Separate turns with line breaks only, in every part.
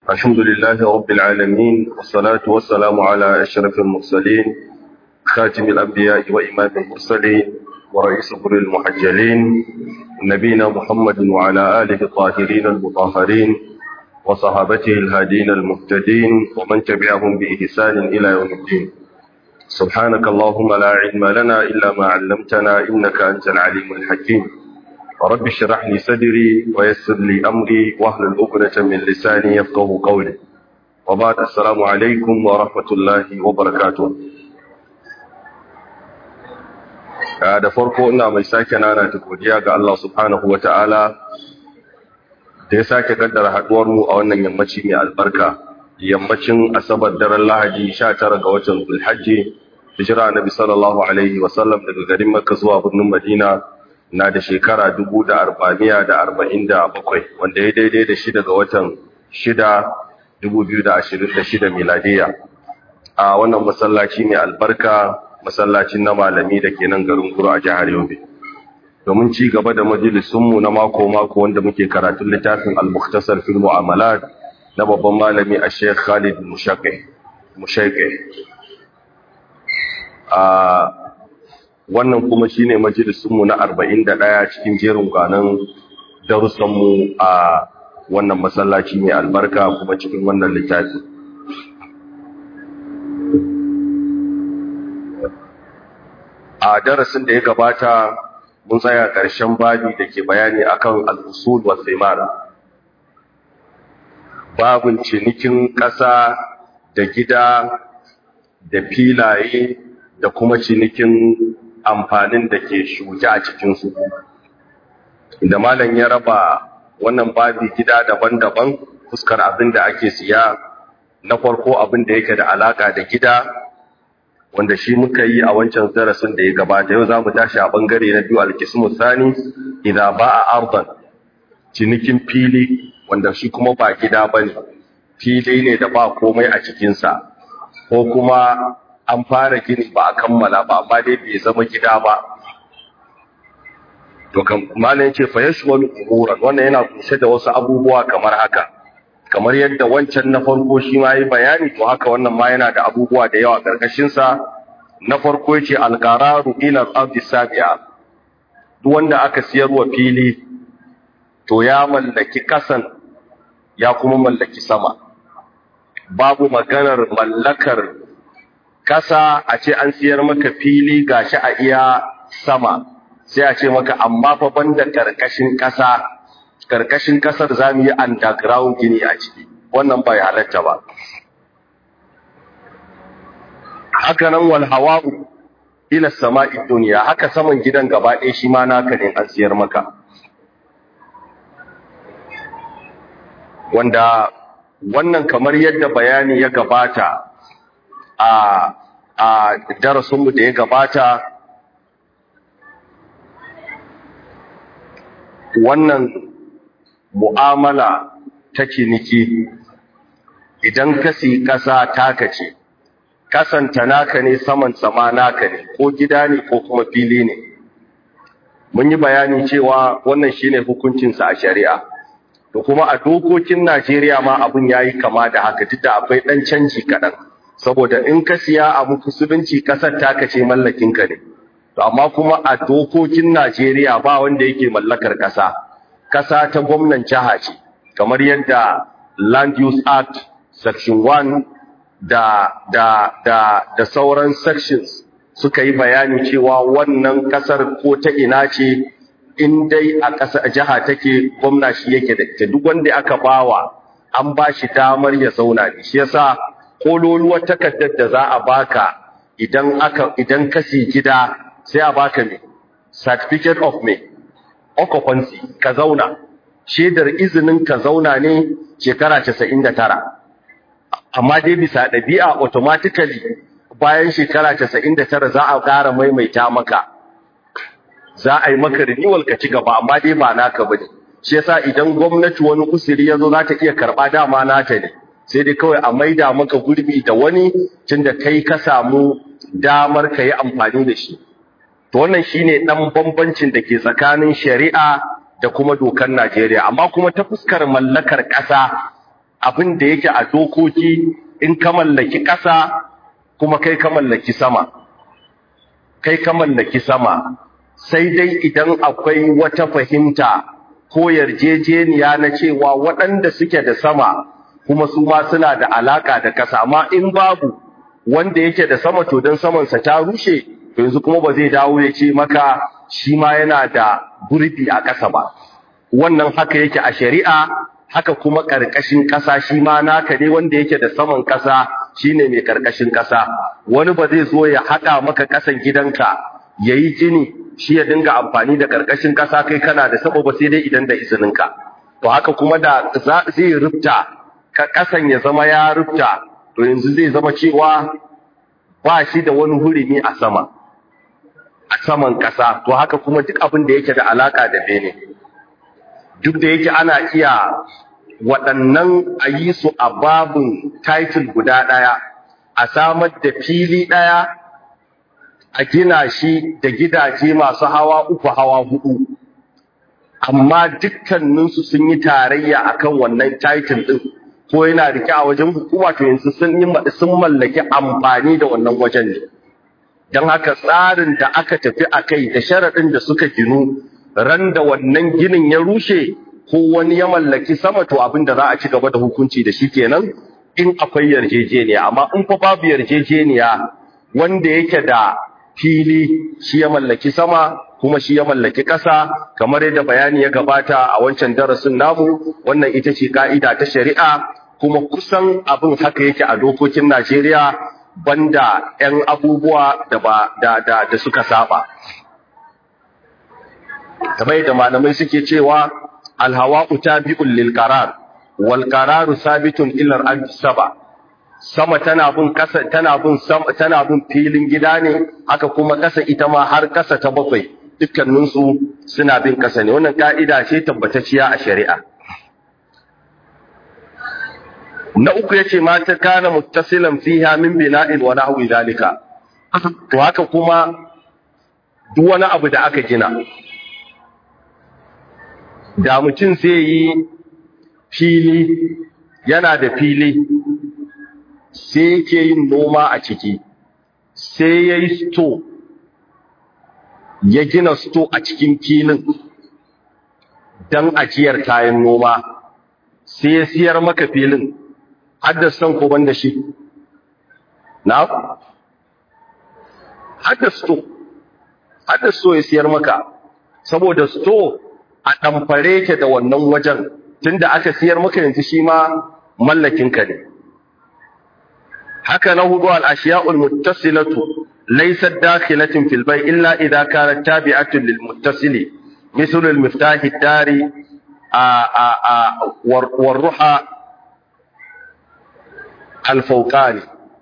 الحمد لله رب العالمين والصلاة والسلام على أشرف المرسلين خاتم الأنبياء وإمام المرسلين ورئيس قر المحجلين نبينا محمد وعلى آله الطاهرين المطهرين وصحابته الهادين المهتدين ومن تبعهم بإحسان إلى يوم الدين سبحانك اللهم لا علم لنا إلا ما علمتنا إنك أنت العليم الحكيم رب اشرح لي صدري ويسر لي أمري واحلل عقدة من لساني يفقه قولي وبعد السلام عليكم ورحمة الله وبركاته da farko ina mai sake nana ta godiya ga Allah subhanahu wa ta'ala da ya sake kaddara haduwar mu a wannan yammaci mai albarka yammacin asabar daren lahadi 19 ga watan zulhajji hijira nabi sallallahu alaihi wa sallam daga garin makka zuwa birnin madina na da shekara 1447 wanda ya daidai da shi daga watan 6 2026 miladiya a wannan masallaci mai albarka masallacin na malami da ke nan garin guru a jihar yobe domin ci gaba da majalisunmu na mako-mako wanda muke karatun littafin al-mukhtasar fil mu'amalat na babban malami a sheikh khalid mushaike a wannan kuma shine majalisunmu na 41 cikin jerin ganin darussanmu a wannan masallaci mai albarka kuma cikin wannan littafi a darasin da ya gabata mun tsaya ƙarshen babi da ke bayani akan al-usul wa thimar babin cinikin ƙasa da gida da filaye da kuma cinikin amfanin da ke shuke a cikinsu da malam ya raba wannan babi gida daban-daban fuskar abin da ake siya na farko abin da yake da alaka da gida wanda shi muka yi a wancan darasin da ya gabata yau za mu tashi a bangare na biyu alkismu sani idan ba a arban cinikin fili wanda shi kuma ba gida ba ne fili ne da ba komai a cikinsa ko kuma an fara gini ba a kammala ba amma dai bai zama gida ba to kan malam yace fa yashwal umuran wannan yana kunshe da wasu abubuwa kamar haka kamar yadda wancan na farko shi ma yi bayani to haka wannan ma yana da abubuwa da yawa karkashin sa na farko yace alqararu ila al-ardi sabi'a duk wanda aka siyarwa fili to ya mallaki kasan ya kuma mallaki sama babu maganar mallakar kasa a ce an siyar maka fili gashi a iya sama sai a ce maka amma fa banda karkashin kasa karkashin kasar zamu yi underground gini a ciki wannan bai halatta ba haka nan wal hawa'u ila sama'i dunya haka saman gidan gaba ɗaya shi ma naka ne an siyar maka wanda wannan kamar yadda bayani ya gabata a a darasinmu da ya gabata wannan mu'amala ta ciniki idan ka si ƙasa taka ce kasanta naka ne saman sama naka ne ko gida ne ko kuma fili ne mun yi bayani cewa wannan shine hukuncinsa a shari'a da kuma a dokokin Najeriya ma abun yayi kama da haka duk da akwai dan canji kaɗan. saboda in ka siya abu musulunci kasar taka ce mallakin ka ne to amma kuma a dokokin Najeriya ba wanda yake mallakar kasa kasa ta gwamnan jiha ce kamar yadda Land Use Act section 1 da da da da sauran sections suka yi bayani cewa wannan kasar ko ta ina ce in dai a ƙasa jiha take gwamna shi yake da ita duk wanda aka bawa an ba shi damar ya zauna ne shi yasa kololuwar takardar da za a baka idan aka idan ka si gida sai a baka me certificate of me occupancy ka zauna shedar izinin ka zauna ne shekara 99 amma dai bisa ɗabi'a automatically bayan shekara 99 za a ƙara maimaita maka za a yi maka renewal ka ci gaba amma dai ba naka bane shi yasa idan gwamnati wani usiri yazo za ta iya karba dama nata ne sai dai kawai a maida maka gurbi da wani tunda kai ka samu damar ka yi amfani da shi to wannan shine dan bambancin da ke tsakanin shari'a da kuma dokar Najeriya amma kuma ta fuskar mallakar ƙasa abin da yake a dokoki in ka mallaki ƙasa kuma kai ka mallaki sama kai ka mallaki sama sai dai idan akwai wata fahimta ko yarjejeniya na cewa waɗanda suke da sama kuma su ma suna da alaka da ƙasa amma in babu wanda yake da sama to dan samansa ta rushe to yanzu kuma ba zai dawo ya ce maka shi ma yana da gurbi a ƙasa ba wannan haka yake a shari'a haka kuma ƙarƙashin ƙasa shi ma naka ne wanda yake da saman ƙasa shine mai ƙarƙashin ƙasa wani ba zai zo ya haɗa maka ƙasan gidanka yayi jini shi ya dinga amfani da ƙarƙashin ƙasa kai kana da sabo ba sai dai idan da izininka to haka kuma da zai rufta ka ƙasan ya zama ya rufta to yanzu zai zama cewa ba shi da wani hurumi a sama a saman ƙasa to haka kuma duk abin da yake da alaƙa da bene duk da yake ana iya waɗannan a yi su a babin title guda ɗaya a samar da fili ɗaya a gina shi da gidaje masu hawa uku hawa hudu amma dukkaninsu sun yi tarayya akan wannan title ɗin ko yana rike a wajen hukuma to yanzu sun yi sun mallaki amfani da wannan wajen ne don haka tsarin da aka tafi a kai da sharaɗin da suka ginu ran da wannan ginin ya rushe ko wani ya mallaki sama to abin da za a ci gaba da hukunci da shi kenan in akwai yarjejeniya amma in fa babu yarjejeniya wanda yake da fili shi ya mallaki sama kuma shi ya mallaki ƙasa kamar yadda bayani ya gabata a wancan darasin namu wannan ita ce ka'ida ta shari'a kuma kusan abin haka yake a dokokin Najeriya banda 'yan abubuwa da ba da da, da suka saba kamar yadda malamai suke cewa alhawa'u tabi'un lil qarar wal qararu sabitun ila al saba sama tana bin kasa tana bin sama tana bin filin gida ne haka kuma kasa ita ma har kasa ta bakwai dukkanin su suna bin kasa ne wannan ka'ida ce tabbatacciya a shari'a na uku yace ma ta kana muttasilan fiha min bina'in wa nahwi zalika to haka kuma duk wani abu da aka gina da mutum sai yi fili yana da fili sai yake yin noma a ciki sai ya yi sto ya gina sto a cikin filin don ajiyar kayan noma sai ya siyar maka filin haddasan ko ban da shi na haddasto haddasto ya siyar maka saboda sto a ɗamfare ke da wannan wajen tunda aka siyar maka yanzu shi ma mallakinka ne haka na hudu al-ashiya'ul muttasilatu laysat dakhilatin fil bay illa idha kanat tabi'atun lil muttasili mislu al-miftah ad-dari a a a war ruha al-fawqani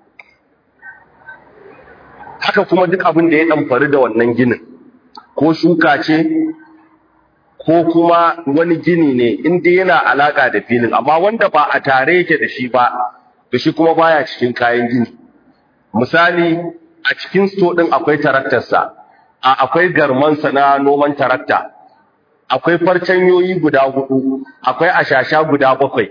haka kuma duk abin da ya ɗamfari da wannan ginin ko shuka ce ko kuma wani gini ne inda yana alaka da filin amma wanda ba a tare yake da shi ba to shi kuma baya cikin kayan gini misali a cikin sto din akwai taraktarsa a akwai garmansa na noman tarakta akwai farcanyoyi guda hudu akwai ashasha guda bakwai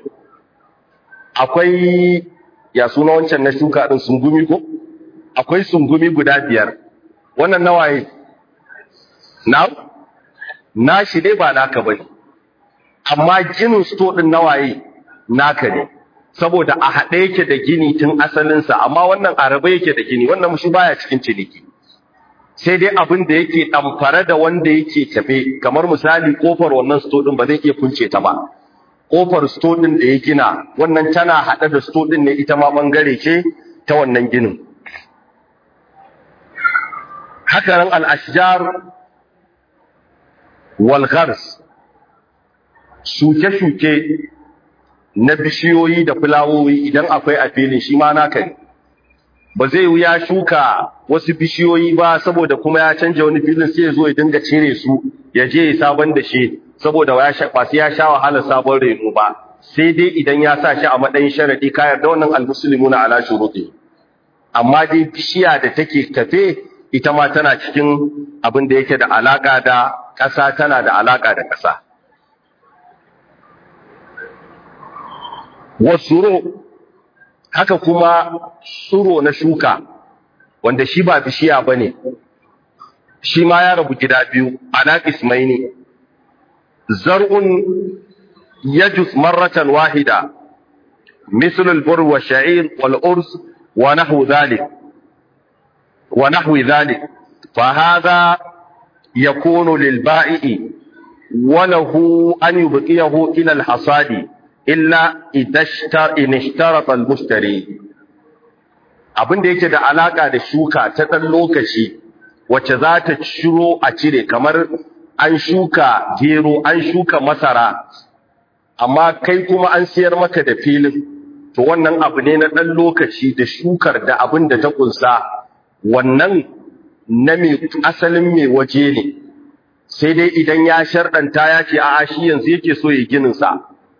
akwai ya suna wancan na shuka din sungumi ko akwai sungumi guda biyar wannan nawaye na nashi dai ba naka bane amma ginin sto din nawaye naka ne saboda a haɗe yake da gini tun asalinsa amma wannan araba yake da gini wannan mushi baya cikin ciniki sai dai abin da yake ɗamfare da wanda yake tafe kamar misali kofar wannan sto din ba zai iya kunce ta ba kofar sto din da ya gina wannan tana haɗe da sto din ne ita ma bangare ce ta wannan ginin haka nan al-ashjar walghars shuke-shuke na bishiyoyi da fulawoyi idan akwai a filin shi ma naka ne ba zai wuya shuka wasu bishiyoyi ba saboda kuma ya canja wani filin sai ya zo ya dinga cire su ya je ya sabon da shi saboda ba sai ya sha wahalar sabon reno ba sai dai idan ya sa shi a matsayin sharadi ka yarda wannan almuslimuna ala shuruti amma dai bishiya da take tafe ita ma tana cikin abin da yake da alaka da ƙasa tana da alaƙa da ƙasa. wasuro haka kuma tsuro na shuka wanda shi ba bishiya bane shi ma ya rabu gida biyu ana ismaini zar'un yajus marratan wahida مثل البر والشعير والأرز ونحو ذلك ونحو ذلك فهذا يكون للبائع وله أن يبقيه إلى الحصاد إلا إن اشترط المشتري abin da yake da alaka da shuka ta ɗan lokaci wacce za ta ciro a cire kamar an shuka gero an shuka masara amma kai kuma an siyar maka da filin to wannan abu ne na ɗan lokaci da shukar da abin da ta kunsa wannan na mai asalin mai waje ne sai dai idan ya sharɗanta ya ce a'a shi yanzu yake so ya ginin sa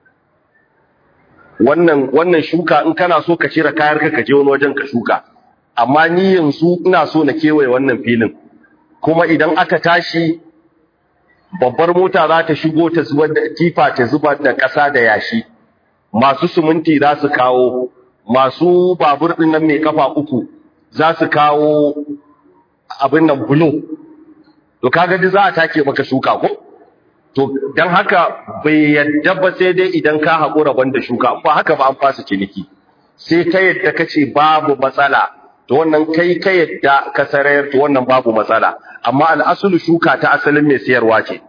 wannan wannan shuka in kana so ka cire kayar ka ka je wani wajen ka shuka amma ni yanzu ina so na kewaye wannan filin kuma idan aka tashi babbar mota za ta shigo ta zubar da tifa ta zubar da ƙasa da yashi masu suminti za su kawo masu babur ɗin nan mai kafa uku za su kawo abin nan bulo to kaga duk za a take maka shuka ko to dan haka bai yadda ba sai dai idan ka haƙura banda shuka ba haka ba an fasa ciniki sai ka yadda kace babu matsala to wannan kai ka yadda ka sarayar to wannan babu matsala amma al'asulu shuka ta asalin mai sayarwa ce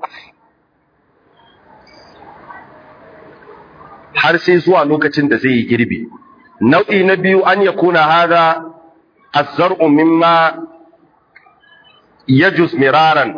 har sai zuwa lokacin da zai yi girbi nau'i na biyu an yakuna hada az-zar'u mimma yajus miraran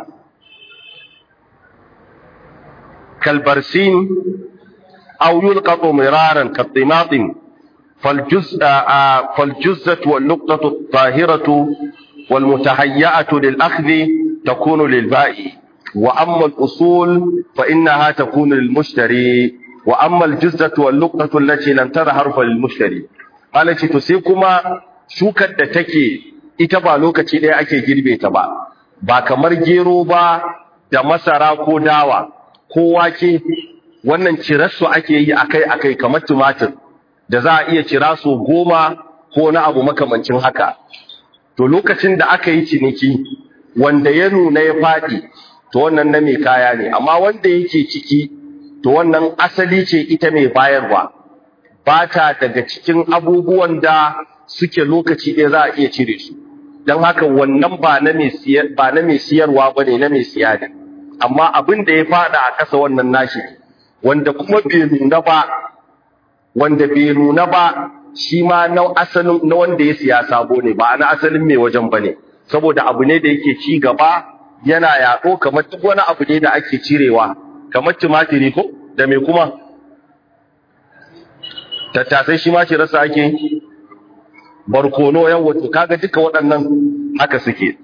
kalbarsin aw yulqatu miraran katimatin فالجزء فالجزة والنقطة الطاهرة والمتهيئة للأخذ تكون للبائع وأما الأصول فإنها تكون للمشتري وأما الجزة والنقطة التي لم تظهر فللمشتري قال تسيكما shukar da take ita ba lokaci ɗaya ake girbe ta ba ba kamar gero ba da masara ko dawa ko wake wannan cirarsu ake yi akai-akai kamar tumatir da za a iya cira su goma ko na abu makamancin haka to lokacin da aka yi ciniki wanda ya nuna ya faɗi to wannan na mai kaya ne amma wanda yake ciki to wannan asali ce ita mai bayarwa ba ta daga cikin abubuwan da suke lokaci ɗaya za a iya cire su don haka wannan ba na mai siyar ba na mai siyarwa bane na mai siya ne amma abin da ya faɗa a ƙasa wannan nashi wanda kuma bai nuna ba wanda bai nuna ba shi ma na asalin na wanda ya siya sabo ne ba na asalin mai wajen bane saboda abu ne da yake ci gaba yana yaɗo kamar duk wani abu ne da ake cirewa kamar tumatiri ko da me kuma tattasai shi ma ce rasa ake barkono yan wato kaga duka waɗannan haka suke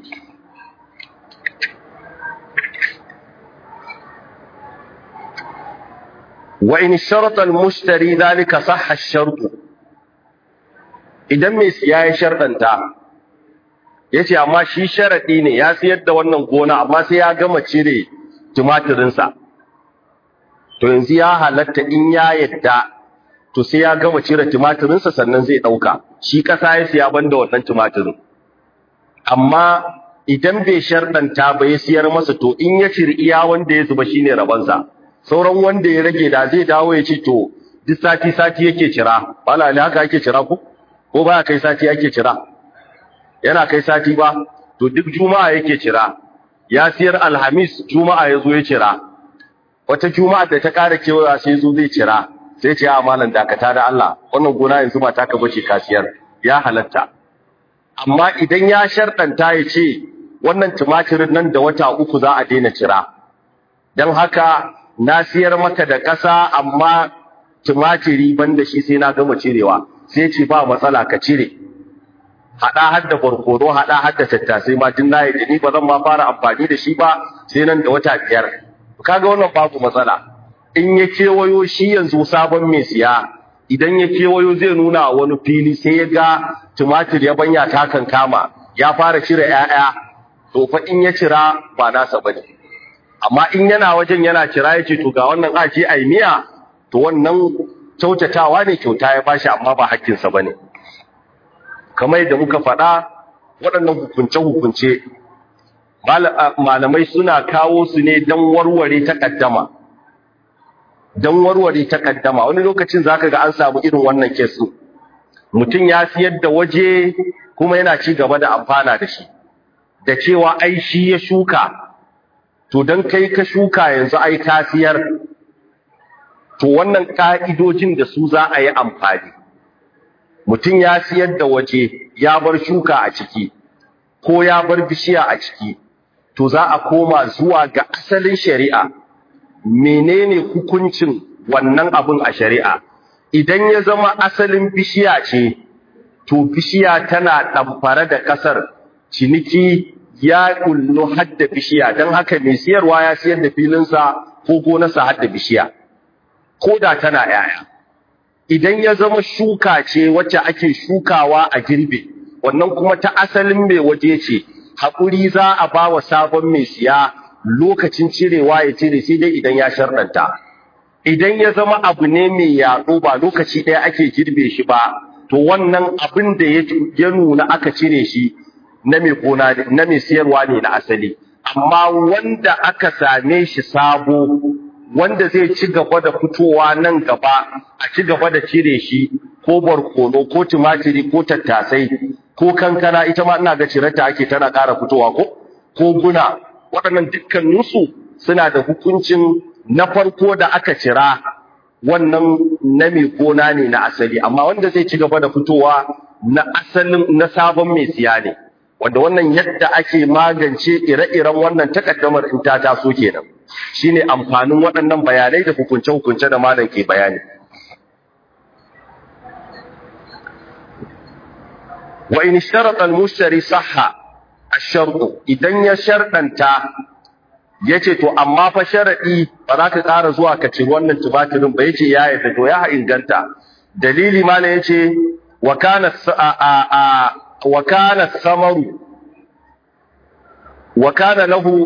wa in sharata al-mushtari dhalika sahha ash-shart idan mai siya ya sharɗanta yace amma shi sharadi ne ya siyar da wannan gona amma sai ya gama cire tumatirin sa to yanzu ya halatta in ya yadda to sai ya gama cire tumatirin sa sannan zai dauka shi kasa ya siya banda wannan tumatirin amma idan bai sharɗanta ba ya siyar masa to in ya ciri iya wanda ya zuba shine rabansa sauran wanda ya rage da zai dawo ya ce to duk sati sati yake cira bala ne haka ake cira ko ko ba kai sati ake cira yana kai sati ba to duk juma'a yake cira ya siyar alhamis juma'a ya zo ya cira wata juma'a da ta ƙara kewaya sai zo zai cira sai ce a malam dakata da Allah wannan gona yanzu ba taka bace ka siyar ya halatta amma idan ya sharɗanta ya ce wannan tumatirin nan da wata uku za a daina cira don haka na siyar maka da ƙasa amma tumatiri banda shi sai na gama cirewa sai ce ba matsala ka cire haɗa har da barkono haɗa har da tattasai ma tun na yi ni ba zan ma fara amfani da shi ba sai nan da wata biyar kaga wannan babu matsala in ya kewayo shi yanzu sabon mai siya idan ya kewayo zai nuna wani fili sai ya ga tumatir ya banya ta kan kama ya fara cire 'ya'ya to fa in ya cira ba nasa bane amma in yana wajen yana cira yace to ga wannan aje ai miya to wannan kyautatawa ne kyauta ya bashi amma ba hakkinsa ba ne kamar yadda muka faɗa waɗannan hukunce-hukunce malamai suna kawo su ne don warware takaddama don warware takaddama wani lokacin zaka ga an samu irin wannan kesu mutum ya siyar da waje kuma yana ci gaba da amfana da shi da cewa ai shi ya shuka to don kai ka shuka yanzu ai ka siyar to wannan ka'idojin da su za a yi amfani mutum ya siyar da waje ya bar shuka a ciki ko ya bar bishiya a ciki to za a koma zuwa ga asalin shari'a menene hukuncin wannan abin a shari'a idan ya zama asalin bishiya ce to bishiya tana ɗamfare da ƙasar ciniki ya kullu hadda bishiya don haka mai siyarwa ya siyar da filinsa ko gonarsa hadda bishiya ko da tana ‘ya'ya idan ya zama shuka ce wacce ake shukawa a girbe wannan kuma ta asalin mai waje ce haƙuri za a ba wa sabon mai siya lokacin cirewa ya cire sai dai idan ya sharɗanta idan ya zama abu ne mai yaɗo ba lokaci ɗaya ake girbe shi ba to wannan abin da ya nuna aka cire shi na mai gona na mai siyarwa ne na asali amma wanda aka same shi sabo wanda zai ci gaba da fitowa nan gaba a ci gaba da cire shi ko barkono ko tumatiri ko tattasai ko kankana ita ma ina ga cirarta ake tana ƙara fitowa ko ko guna waɗannan dukkaninsu suna da hukuncin na farko da aka cira wannan na mai gona ne na asali amma wanda zai ci gaba da fitowa na asalin na sabon mai siya ne wanda wannan yadda ake magance ire-iren wannan takaddamar in ta taso kenan shine amfanin waɗannan bayanai da hukunce-hukunce da malam ke bayani wa in sharata al-mushtari sahha ash-shart idan ya sharɗanta yace to amma fa sharadi ba za ka ƙara zuwa ka ci wannan tubatirin ba yace ya yarda to ya inganta dalili malam yace wa kana a wa kana samaru wa kana lahu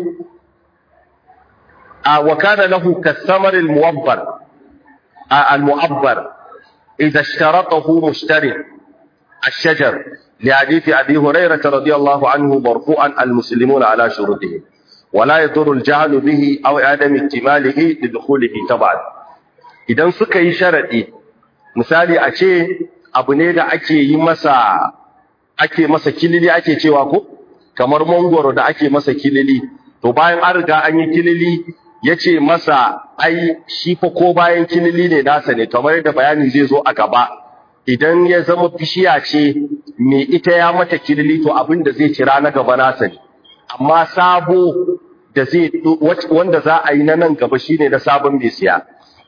وكان له كالثمر الموبر المعبر إذا اشترطه مشتري الشجر لحديث أبي هريرة رضي الله عنه مرفوعا المسلمون على شروطهم ولا يضر الجهل به أو عدم اكتماله لدخوله طبعا idan suka yi sharadi misali a ce abu ne da ake yi masa ake masa kilili ake cewa ko kamar mangoro da ake masa kilili to bayan an riga an yi kilili ya ce masa ai shi fa ko bayan kilili ne nasa ne kamar yadda bayani zai zo a gaba idan ya zama bishiya ce me ita ya mata kilili to abin da zai cira na gaba nasa ne amma sabo da zai wanda za a yi na nan gaba shine na sabon mai siya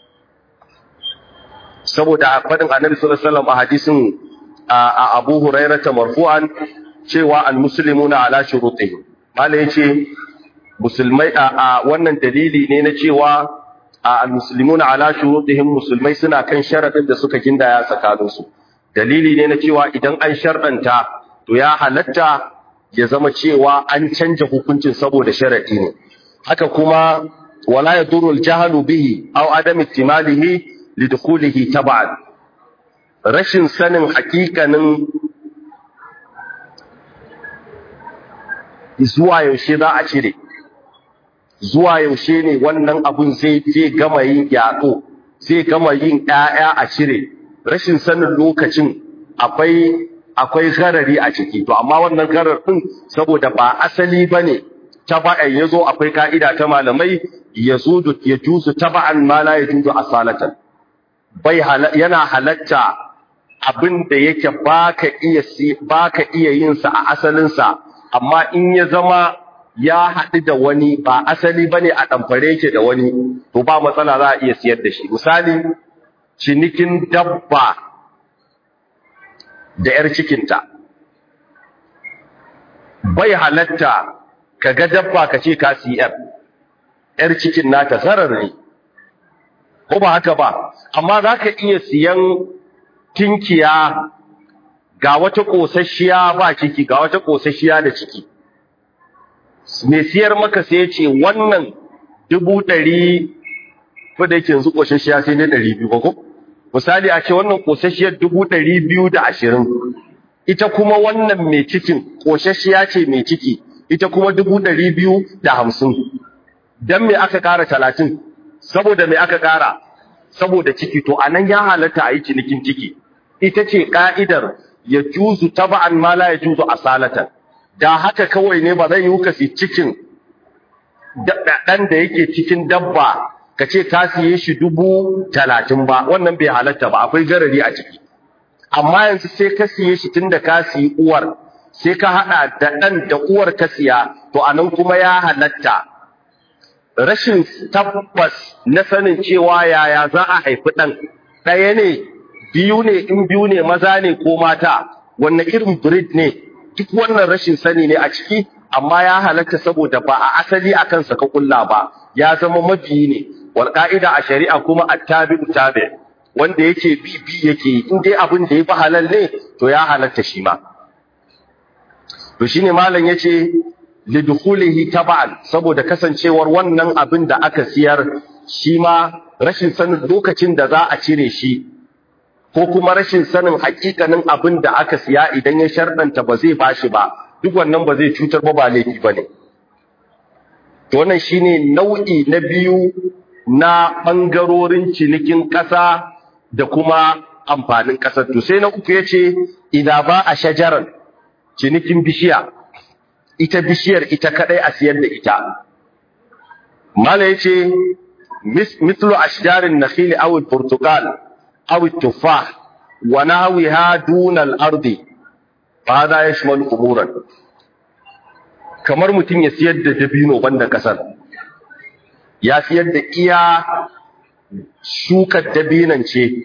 saboda a faɗin annabi sallallahu alaihi wasallam a hadisin a Abu Hurairah marfu'an cewa al-muslimuna ala shurutihim malai yace musulmai a wannan dalili ne na cewa al-muslimuna ala shurutihim musulmai suna kan sharadin da suka gindaya tsakanin su dalili ne na cewa idan an sharɗanta to ya halatta ya zama cewa an canja hukuncin saboda sharadi ne haka kuma wala yadurru al-jahlu bihi aw adam ihtimalihi lidkhulihi tab'an rashin sanin hakikanin zuwa yaushe za a cire zuwa yaushe ne wannan abun zai zai gama yin yaƙo zai gama yin ƴaƴa a cire rashin sanin lokacin akwai akwai garari a ciki to amma wannan garar din saboda ba asali bane taba'an yazo akwai ka'ida ta malamai yazudu yajuzu taba'an ma la yajuzu asalatan bai yana halatta abin da yake baka iya baka iya yin sa a asalin sa amma in ya zama ya haɗu da wani ba asali bane a ɗamfare yake da wani to ba matsala za a iya siyar da shi misali cinikin dabba da ‘yar cikinta bai halatta ka ga dabba ka ce ka siyar ‘yar cikin nata zarar ne ko ba haka ba amma za ka iya siyan tinkiya ga wata ƙosasshiya ba ciki ga wata ƙosasshiya da ciki mai siyar maka sai ce wannan dubu ɗari ko da yake yanzu ƙosasshiya sai ne ɗari biyu ko misali a ce wannan ƙosasshiyar dubu ɗari biyu da ashirin ita kuma wannan mai cikin ƙosasshiya ce mai ciki ita kuma dubu ɗari biyu da hamsin don me aka ƙara talatin saboda me aka ƙara saboda ciki to anan ya halatta a yi cinikin ciki ita ce ƙa'idar ya juzu taba'an ma la ya juzu asalatan da haka kawai ne ba zai yi kasi cikin ɗan da yake cikin dabba ka ce ka siye shi dubu talatin ba wannan bai halatta ba akwai garari a ciki amma yanzu sai ka siye shi tun da ka siyi uwar sai ka haɗa da ɗan da uwar ka siya to anan kuma ya halatta rashin tabbas na sanin cewa yaya za a haifi ɗan ɗaya ne biyu ne in biyu ne maza ne ko mata wanne irin breed ne duk wannan rashin sani ne a ciki amma ya halatta saboda ba a asali a kansa ka kulla ba ya zama mabiyi ne wal ka'ida a shari'a kuma attabi'u tabi wanda yake bi bi yake in dai abin da ya fi halal ne to ya halatta shi ma to shine malam yace lidukhulihi taba'an saboda kasancewar wannan abin da aka siyar shi ma rashin sanin lokacin da za a cire shi ko kuma rashin sanin hakikanin abin da aka siya idan ya sharɗanta ba zai bashi ba duk wannan ba zai cutar ba ba laifi ba ne to wannan shine nau'i na biyu na ɓangarorin cinikin ƙasa da kuma amfanin ƙasar to sai na uku yace idan ba a shajaran cinikin bishiya ita bishiyar ita kadai a siyar da ita mala yace mislu ashjarin nakhil aw al-portugal aw al-tufah wa nahwiha duna al-ardi hada yashmalu umuran kamar mutum ya siyar da dabino banda kasar ya siyar da iya shukar dabinan ce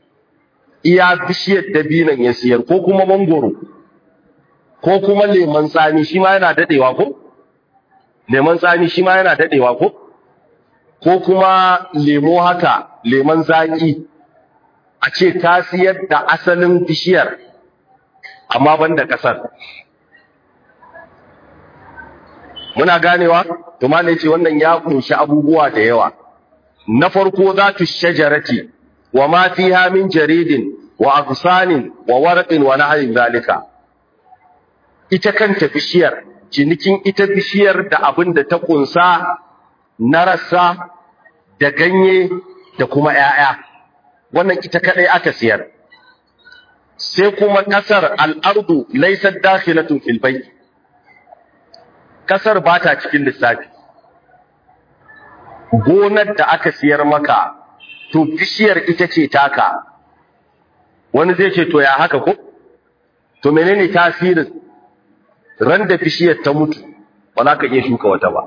iya bishiyar dabinan ya siyar ko kuma mangoro ko kuma lemon tsami shi ma yana dadewa ko lemon tsami shi ma yana dadewa ko ko kuma lemo haka lemon zaki a ce ka siyar da asalin bishiyar amma banda kasar muna ganewa to ma ce wannan ya kunshi abubuwa da yawa na farko zatu shajarati wa ma fiha min jaridin wa agsanin wa warqin wa nahyin zalika ita kanta bishiyar cinikin ita bishiyar da abin da ta kunsa na rassa da ganye da kuma ‘ya'ya wannan ita kadai aka siyar sai kuma kasar al'ardu laisar dakhilatun fil bayt kasar ba ta cikin lissafi gonar da aka siyar maka to bishiyar ita ce taka wani zai ce to ya haka ko to menene tasirin ran da bishiyar ta mutu ba za ka iya shuka wata ba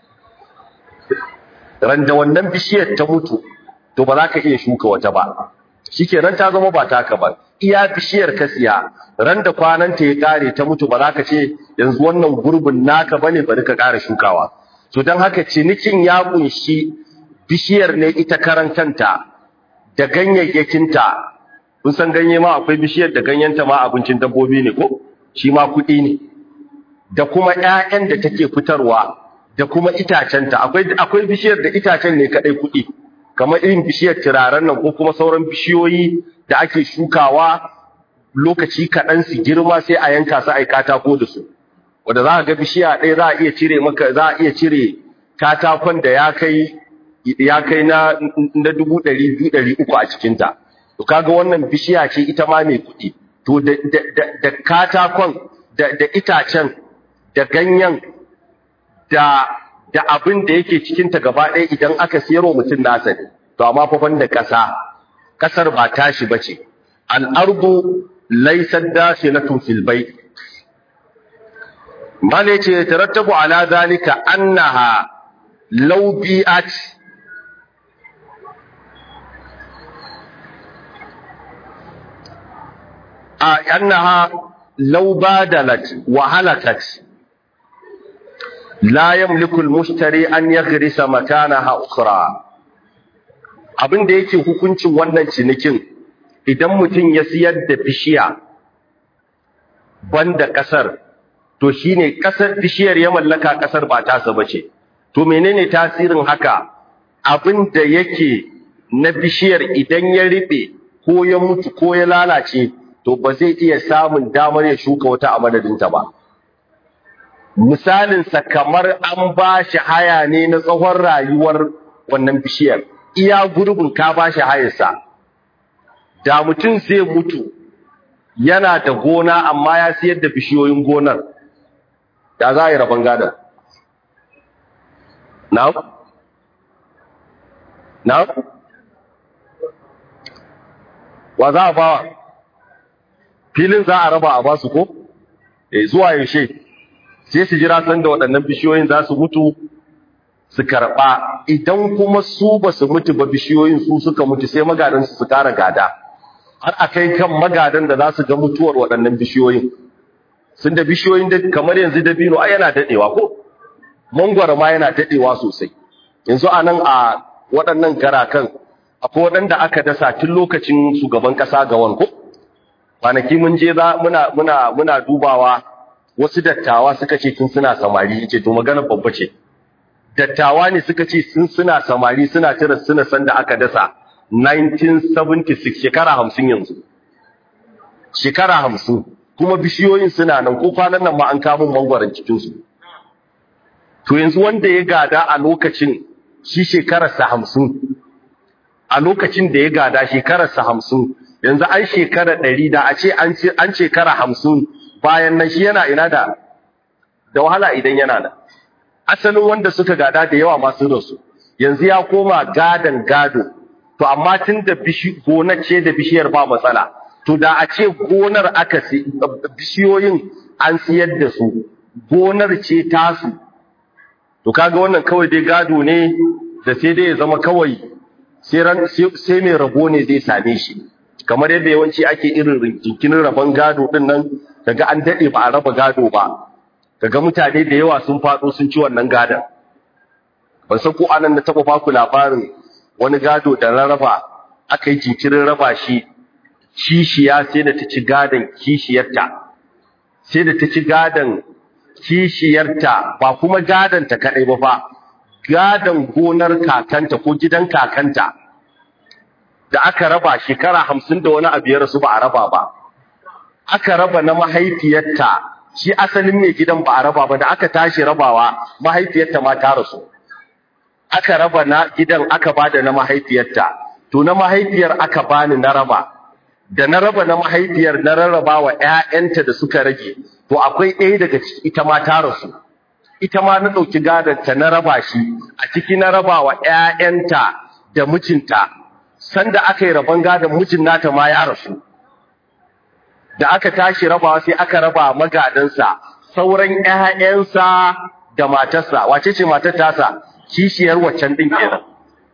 ran da wannan bishiyar ta mutu to ba za ka iya shuka wata ba shikenan ta zama ba taka ba iya bishiyar ka siya ran da kwananta ya kare ta mutu ba za ka ce yanzu wannan gurbin naka bane bari ka ƙara shukawa to don haka cinikin ya kunshi bishiyar ne ita karan kanta da ganyayyakinta kun san ganye ma akwai bishiyar da ganyenta ma abincin dabbobi ne ko shi ma kuɗi ne da kuma ƴaƴan da take fitarwa da kuma itacenta akwai akwai bishiyar da itacen ne kadai kuɗi kamar irin bishiyar turaren nan ko kuma sauran bishiyoyi da ake shukawa lokaci kaɗan su girma sai a yanka su ai katako da su wanda za ka ga bishiya ɗaya za a iya cire maka za a iya cire katakon da ya kai ya kai na na dubu ɗari biyu ɗari uku a cikinta to kaga wannan bishiya ce ita ma mai kuɗi to da da da katakon da da itacen da ganyen da da abin da yake cikinta gaba ɗaya idan aka siyarwa mutum nasa ne to amma fa da ƙasa ƙasar ba tashi bace al-ardu laysat dakhilatun fil bayt mala ce tarattabu ala zalika annaha law bi'at a annaha law badalat wa halakat la yamliku al-mushtari an yaghrisa makanaha ukhra abin da yake hukuncin wannan cinikin idan mutum ya siyar da bishiya banda kasar to shine kasar bishiyar ya mallaka kasar ba tasa bace to menene tasirin haka abin da yake na bishiyar idan ya ribe ko ya mutu ko ya lalace to ba zai iya samun damar ya shuka wata a madadinta ba misalinsa kamar an ba shi haya ne na tsawon rayuwar wannan bishiyar iya gurbin ka ba shi hayarsa da mutum zai mutu yana da gona amma ya siyar da bishiyoyin gonar da za a yi rabon gadon na? na? wa za a bawa filin za a raba a basu ko? e zuwa yaushe sai su jira sanda waɗannan bishiyoyin za su mutu su karɓa idan kuma su ba su mutu ba bishiyoyin su suka mutu sai magadansu su ƙara gada har a kai kan magadan da za su ga mutuwar waɗannan bishiyoyin sun da bishiyoyin da kamar yanzu dabino ai yana daɗewa ko mangwaro ma yana daɗewa sosai yanzu a nan a waɗannan garakan akwai waɗanda aka dasa tun lokacin shugaban ƙasa ga wanko kwanaki mun je za muna muna muna dubawa wasu dattawa suka ce tun suna samari yace to magana babba ce dattawa ne suka ce sun suna samari suna tira suna san da aka dasa 1976 shekara 50 yanzu shekara 50 kuma bishiyoyin suna nan ko kwanan nan ma an kamun mangwaron cikin su to yanzu wanda ya gada a lokacin shi shekararsa 50 a lokacin da ya gada shekararsa 50 yanzu an shekara 100 da a ce an shekara 50 bayan nan shi yana ina da da wahala idan yana da asalin wanda suka gada da yawa masu rasu yanzu ya koma gadan gado to amma tun da gonar ce da bishiyar ba matsala to da a ce gonar aka bishiyoyin an siyar da su gonar ce tasu to kaga wannan kawai dai gado ne da sai dai ya zama kawai sai mai rabo ne zai same shi kamar yadda yawanci ake irin jinkinin rabon gado din nan kaga an dade ba a raba gado ba kaga mutane da yawa sun fado sun ci wannan gadon ban san ko anan na taba baku labarin wani gado da rarraba aka yi jinkirin raba shi kishiya sai da ta ci gadon kishiyarta sai da ta ci gadon kishiyarta ba kuma gadon ta kadai ba fa gadon gonar kakanta ko gidan kakanta da aka raba shekara hamsin da wani abu ya rasu ba a raba ba aka raba na mahaifiyarta shi asalin mai gidan ba a raba ba da aka tashi rabawa mahaifiyarta ma ta rasu aka raba na gidan aka bada na mahaifiyarta to na mahaifiyar aka bani na raba da na raba na mahaifiyar na rarraba wa ƴaƴanta da suka rage to akwai ɗaya daga ciki ita ma ta rasu ita ma na ɗauki gadonta na raba shi a ciki na raba wa ƴaƴanta da mijinta sanda aka yi rabon gadon mijin nata ma ya rasu da aka tashi rabawa sai aka raba magadansa sauran ƴaƴansa da matarsa wace ce matar tasa kishiyar waccan din kenan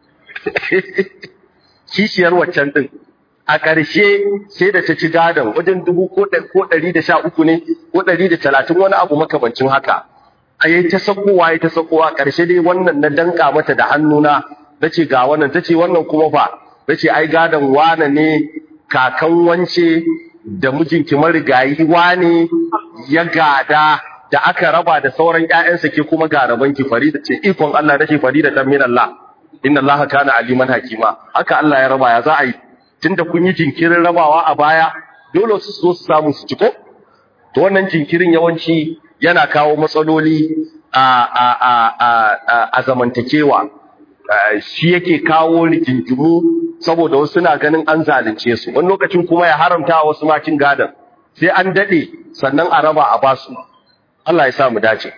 kishiyar waccan din a ƙarshe sai da ta ci gadon wajen dubu ko ɗari da sha uku ne ko ɗari da talatin wani abu makamancin haka a yi ta sakowa ya ta sakowa ƙarshe dai wannan na danka mata da hannuna na ce ga wannan ta ce wannan kuma fa na ce ai gadon wane ne kakan wance da mijinki marigayi wane ya gada da aka raba da sauran ƴaƴansa ke kuma ga rabanki Farida ce ikon Allah nace Farida dan min Allah inna Allah kana aliman hakima haka Allah ya raba ya za a yi tunda kun yi jinkirin rabawa a baya dole su zo su samu su ciko to wannan jinkirin yawanci yana kawo matsaloli a a a a, a zamantakewa shi yake kawo rigingimu saboda wasu suna ganin an zalunce su wani lokacin kuma ya haramta wasu macin gadan sai an dade sannan a raba a basu Allah ya sa mu dace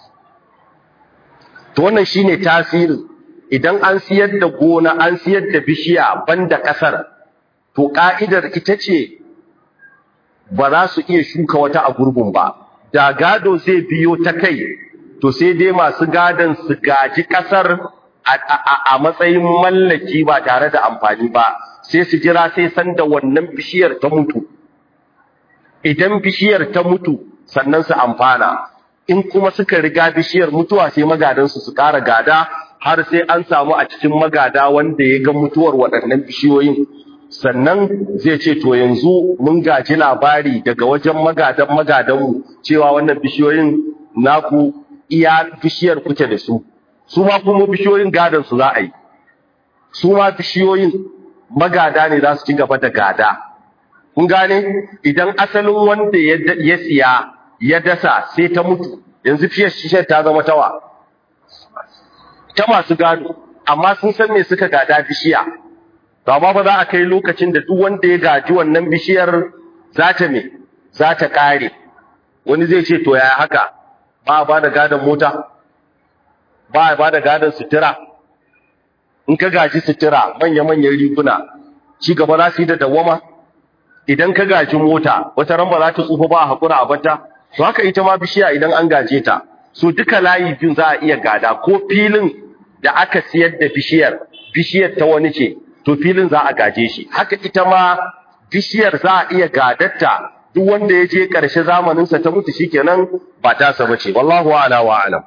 to wannan shine tasirin idan an siyar da gona an siyar da bishiya banda kasar to ka'idar ita ce ba za su iya shuka wata a gurbin ba da gado zai biyo ta kai to sai dai masu gadon su gaji kasar a matsayin mallaki ba tare da amfani ba sai su jira sai san da wannan bishiyar ta mutu idan bishiyar ta mutu sannan su amfana in kuma suka riga bishiyar mutuwa sai magadansu su ƙara gada har sai an samu a cikin magada wanda ya ga mutuwar waɗannan bishiyoyin sannan zai ce to yanzu mun gaji labari daga wajen magadan magadanmu cewa wannan bishiyoyin naku iya bishiyar kuke da su su ma kuma bishiyoyin gadon su za a yi su ma bishiyoyin magada ne za su ci gaba da gada kun gane idan asalin wanda ya siya ya dasa sai ta mutu yanzu fiye shishe ta zama tawa ta masu gado amma sun san me suka gada bishiya to amma ba za a kai lokacin da duk wanda ya gaji wannan bishiyar za ta me za ta kare wani zai ce to yaya haka ba a ba da gadon mota ba a ba da gadon sutura in ka gaji sutura manya-manyan riguna ci gaba za su yi da dawama idan ka gaji mota wata ran ba za ta tsufa ba a haƙura a bata to haka ita ma bishiya idan an gaje ta so duka layi biyu za a iya gada ko filin da aka siyar da bishiyar bishiyar ta wani ce to filin za a gaje shi haka ita ma bishiyar za a iya gadarta duk wanda ya je ƙarshe zamaninsa ta mutu shikenan ba ta sa bace wallahu a'la wa a'lam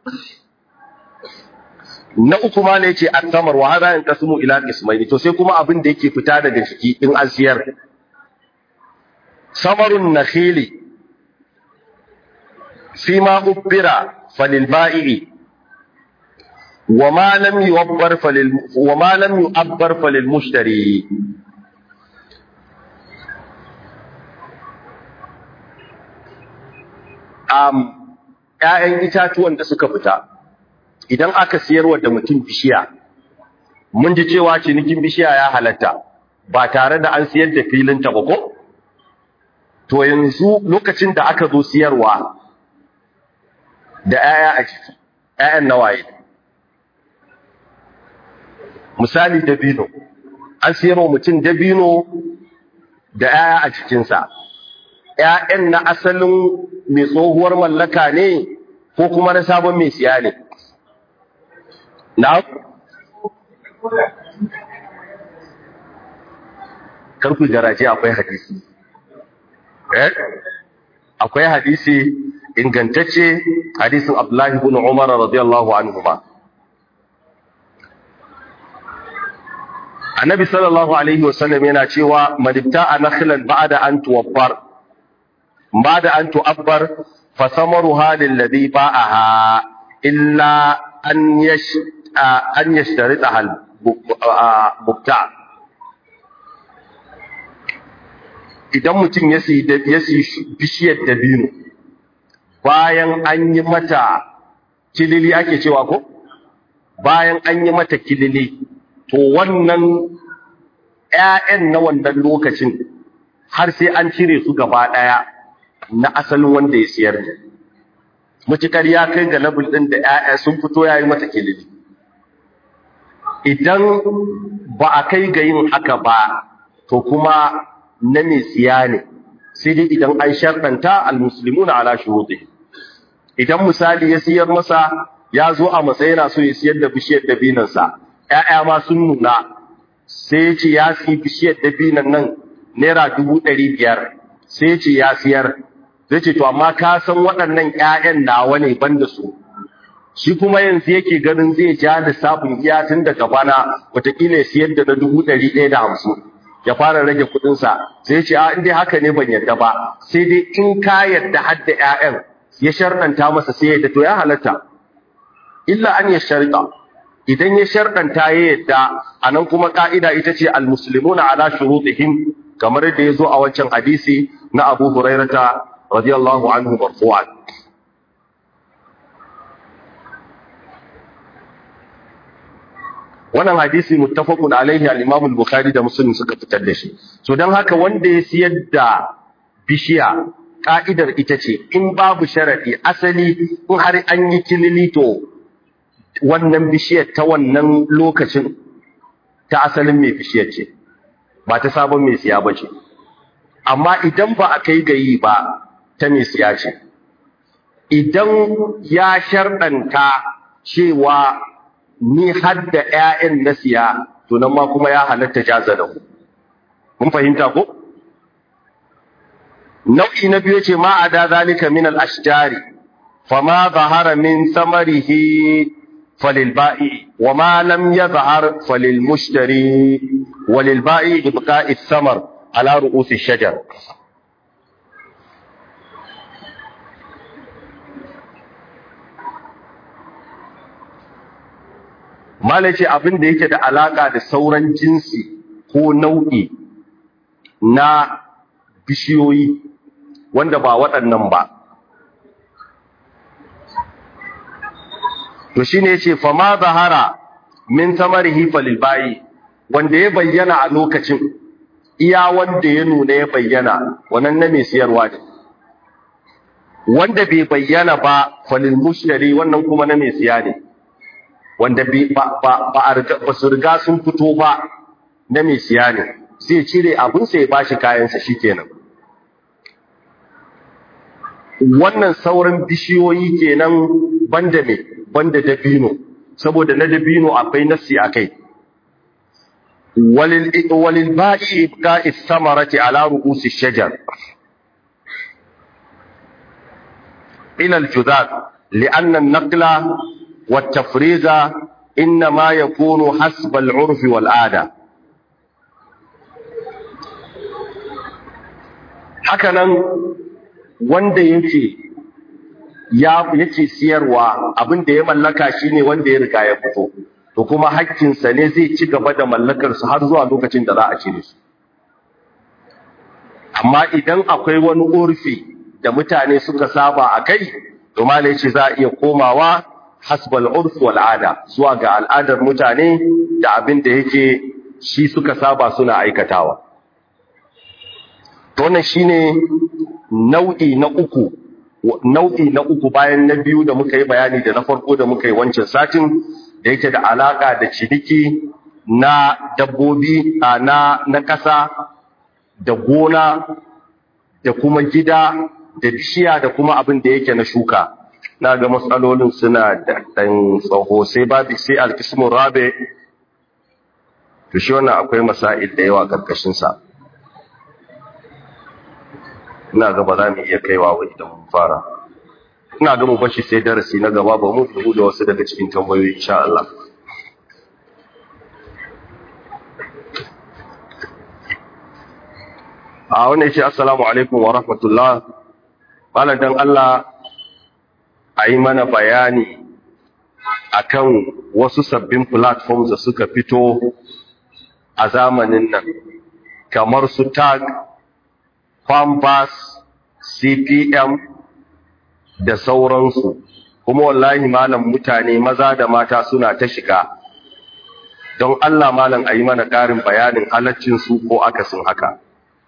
na uku ma ne yace at-tamar wa hada yanqasimu ila qismaini to sai kuma abin da yake fita daga jiki in an siyar samarun nakhili fima ubbira falil ba'i wa ma lam yu'abbar falil wa ma lam yu'abbar falil mushtari um ƴaƴan itatuwan da suka fita idan aka siyarwa da mutum bishiya mun ji cewa cinikin bishiya ya halatta ba tare da an siyar da filin ta ba ko to yanzu lokacin da aka zo siyarwa da 'ya'ya a ciki 'ya'yan nawaye misali dabino an siyarwa mutum dabino da 'ya'ya a cikinsa 'ya'yan na asalin mai tsohuwar mallaka ne ko kuma na sabon mai siya ne na karku garaje akwai hadisi eh akwai hadisi ingantacce hadisin Abdullahi ibn Umar radiyallahu anhu ba Annabi sallallahu alaihi wasallam yana cewa madibta nakhlan ba'da an tuwabbar ba'da an tu'abbar fa samaruha lil ladhi ba'aha illa an yash an yashtarita hal mubta idan mutum ya siyi ya siyi bishiyar dabino bayan an yi mata kilili ake cewa ko bayan an yi mata kilili to wannan ƴaƴan na wannan lokacin har sai an cire su gaba ɗaya na asalin wanda ya siyar ne mutukar ya kai ga level ɗin da ƴaƴa sun fito ya yi mata kilili idan ba a kai ga yin haka ba to kuma na mai siya ne sai dai idan an sharɗanta almuslimuna ala shuruɗi idan misali ya siyar masa ya zo a matsayin so ya siyar da bishiyar dabinansa ƴaƴa ma sun nuna sai ya ce ya siyi bishiyar dabinan nan naira dubu ɗari biyar sai ya ce ya siyar zai ce to amma ka san waɗannan ƴaƴan nawa ne ban da su shi kuma yanzu yake ganin zai ja lissafin iya tun daga bana wataƙila ya siyar da na dubu ɗari ɗaya da hamsin ya fara rage kuɗinsa sai ce a in dai haka ne ban yarda ba sai dai in ka yarda har da ƴaƴan ya sharɗanta masa sai yadda to ya halatta illa an ya sharɗa idan ya sharɗanta ya yadda a nan kuma ƙa'ida ita ce almuslimuna ala shurutihim kamar yadda ya zo a wancan hadisi na Abu Hurairata radiyallahu anhu marfu'an wannan hadisi muttafaqun alaihi al-Imam al-Bukhari da Muslim suka fitar da shi so dan haka wanda ya siyar da bishiya ka'idar ita ce in babu sharadi asali in har an yi kilili to wannan bishiyar ta wannan lokacin ta asalin mai bishiyar ce ba ta sabon mai siya ba ce amma idan ba a kai gayi ba ta mai siya ce idan ya sharɗanta cewa ni har da ƴaƴan na siya to nan ma kuma ya halatta jaza da ku mun fahimta ko nau'i na biyu ce ma ada zalika min al-ashjari fama zahara min samarihi falil ba'i wa ma lam yazhar falil mushtari walil ba'i ibqa'i samar ala ru'us ash-shajar Malai ce abin da yake da alaka da sauran jinsi ko nau'i na bishiyoyi wanda ba waɗannan ba to shine yace fa ma zahara min tamarihi falil bayi wanda ya bayyana a lokacin iya wanda ya nuna ya bayyana wannan na mai siyarwa ne wanda bai bayyana ba falil mushtari wannan kuma na mai siya ne wanda ba ba su riga sun fito ba na mai siya ne zai cire abin sa ya bashi kayansa shikenan wannan sauran bishiyoyi kenan banda me banda dabino saboda na dabino akwai nasi akai walil walil ba'i ibqa'i samarati ala ru'usi shajar ila al-judad li'anna an-naqla wat-tafriza inma yakunu hasba al-'urf wal-'ada hakanan wanda yake ya yake siyarwa abin da ya mallaka shine wanda ya riga ya fito to kuma hakkinsa ne zai ci gaba da mallakar su har zuwa lokacin da za a cire su amma idan akwai wani urfi da mutane suka saba a kai to malai ce za a iya komawa hasbal urf wal ada zuwa ga al'adar mutane da abin da yake shi suka saba suna aikatawa to wannan shine nau'i na uku nau'i na uku bayan na biyu da muka yi bayani da na farko da muka yi wancan satin da yake da alaka da ciniki na dabbobi na na ƙasa da gona da kuma gida da bishiya da kuma abin da yake na shuka na ga matsalolin suna da ɗan tsaho sai babu sai alkismun rabe to shi wannan akwai masail da yawa ƙarƙashin sa ina ga ba za mu iya kaiwa wa idan mun fara ina ga mu bashi sai darasi na gaba ba mu fuhu da wasu daga cikin tambayoyi insha Allah a wannan yace assalamu alaikum wa rahmatullah malam dan Allah ayi mana bayani akan wasu sabbin platforms da suka fito a zamanin nan kamar su tag Pampas, CPM da sauransu, kuma wallahi malam mutane maza da mata suna ta shiga, don Allah malam a yi mana ƙarin bayanin halaccinsu ko akasin haka.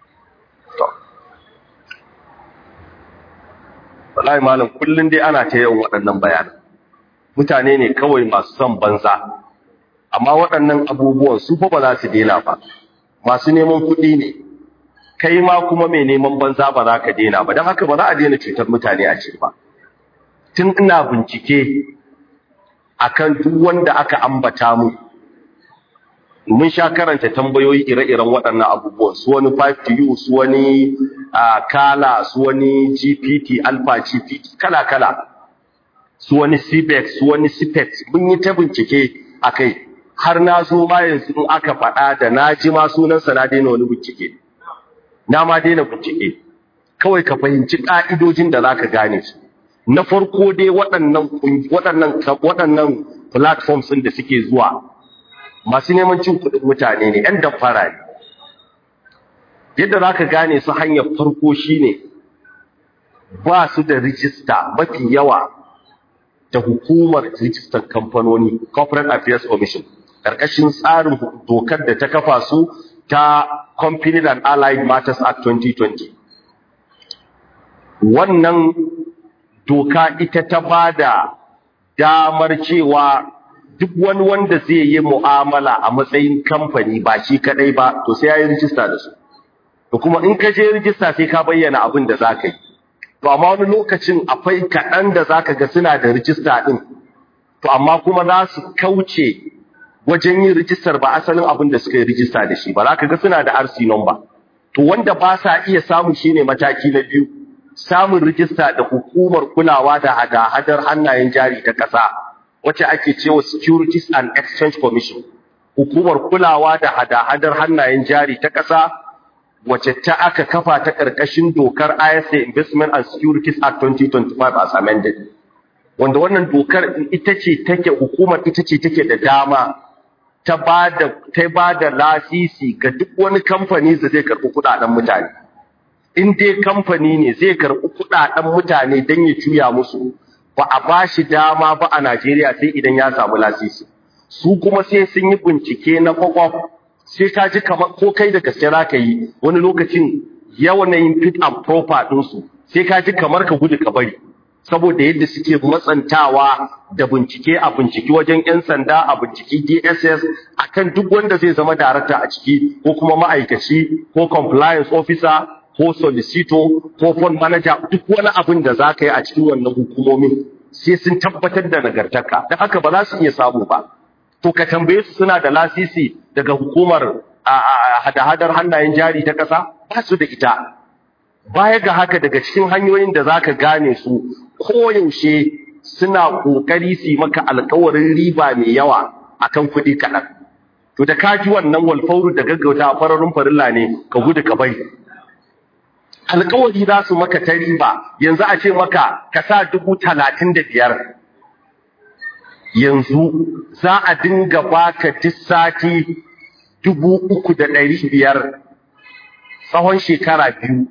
Wallahi malam kullum dai ana ta yawan waɗannan bayanan. Mutane ne kawai masu son banza, amma waɗannan abubuwan su fa ba za su dena ba, masu neman kuɗi ne. kai ma kuma mai neman banza ba za ka daina ba don haka ba za a daina cutar mutane a ce ba tun ina bincike akan duk wanda aka ambata mu mun sha karanta tambayoyi ire-iren waɗannan abubuwan su wani 5tu su wani kala su wani gpt alpha gpt kala-kala su wani cbex su wani cpex mun yi ta bincike a kai har na zo ma yanzu in aka faɗa da na ji ma sunansa na daina wani bincike na ma daina bincike kawai ka fahimci ƙa'idojin da za ka gane su na farko dai waɗannan waɗannan waɗannan platforms ɗin da suke zuwa masu neman cin kuɗin mutane ne ‘yan damfara ne yadda za ka gane su hanyar farko shine ba su da rijista mafi yawa da hukumar rijistar kamfanoni corporate affairs commission ƙarƙashin tsarin dokar da ta kafa su ta Company and Allied Matters Act 2020. Wannan doka ita ta ba da damar cewa duk wani wanda zai yi mu'amala a matsayin kamfani ba shi kadai ba, to sai ya yi rijista da su. To kuma in ka je rijista sai ka bayyana abin da za ka yi. To amma wani lokacin akwai kaɗan da za ka ga suna da rijista ɗin, to amma kuma za su kauce wajen yin rijistar ba asalin abin da suka yi rijista da shi ba za ka ga suna da RC number to wanda ba sa iya samu shine mataki na biyu samun rijista da hukumar kulawa da hada-hadar hannayen jari ta ƙasa wacce ake cewa Securities and Exchange Commission hukumar kulawa da hada-hadar hannayen jari ta ƙasa wacce ta aka kafa ta ƙarƙashin dokar ISA Investment and Securities Act 2025 as amended wanda wannan dokar ita ce take hukumar ita ce take da dama ta ba da ta ba da lasisi ga duk wani kamfani da zai karɓi kuɗaɗen mutane in dai kamfani ne zai karɓi kuɗaɗen mutane don ya juya musu ba a ba shi dama ba a Najeriya sai idan ya samu lasisi su kuma sai sun yi bincike na kwakwaf sai ka ji kamar ko kai da gaske za ka yi wani lokacin yawanayin fit and proper ɗinsu sai ka ji kamar ka gudu ka bari saboda yadda suke matsantawa da bincike a binciki wajen 'yan sanda a binciki DSS akan duk wanda zai zama darakta a ciki ko kuma ma'aikaci ko compliance officer ko solicitor ko fund manager duk wani abin da za ka yi a cikin wannan hukumomin sai sun tabbatar da nagartaka da haka ba za su iya samu ba to ka tambaye su suna da lasisi daga hukumar hada-hadar hannayen jari ta ƙasa ba su da ita baya ga haka daga cikin hanyoyin da zaka gane su koyaushe suna kokari su maka alƙawarin riba mai yawa akan kuɗi kaɗan to da ka ji wannan walfauru da gaggauta a fararun farilla ne ka gudu ka bai alƙawari za su maka ta riba yanzu a ce maka ka sa dubu talatin da biyar yanzu za a dinga baka duk sati dubu uku da ɗari biyar tsawon shekara biyu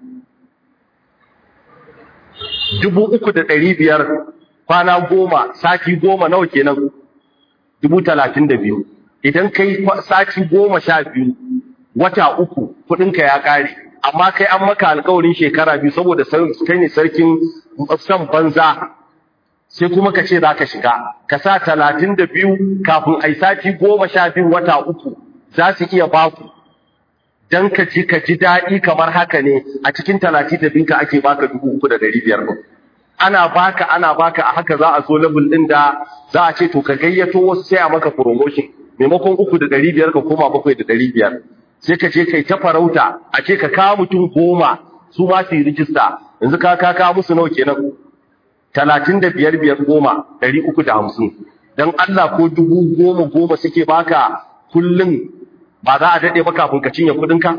dubu uku da ɗari biyar kwana goma sati goma nawa kenan dubu talatin da biyu idan kai sati goma sha biyu wata uku kuɗinka ya ƙare amma kai an maka alƙawarin shekara biyu saboda kai ne sarkin son banza sai kuma ka ce za ka shiga ka sa talatin da biyu kafin ai sati goma sha biyu wata uku za su iya baku dan ka ji ka ji daɗi kamar haka ne a cikin talatin da binka ake baka dubu uku da ɗari biyar ɗin ana baka ana baka a haka za a so level ɗin da za a ce to ka gayyato wasu sai a maka promotion maimakon uku da ɗari biyar ka koma bakwai da ɗari biyar sai ka je kai ta farauta a ce ka kawo mutum goma su ma su yi rijista yanzu ka ka kawo musu nawa kenan talatin da biyar biyar goma ɗari uku da hamsin don Allah ko dubu goma goma suke baka kullum ba za a daɗe ba kafin ka cinye kuɗinka?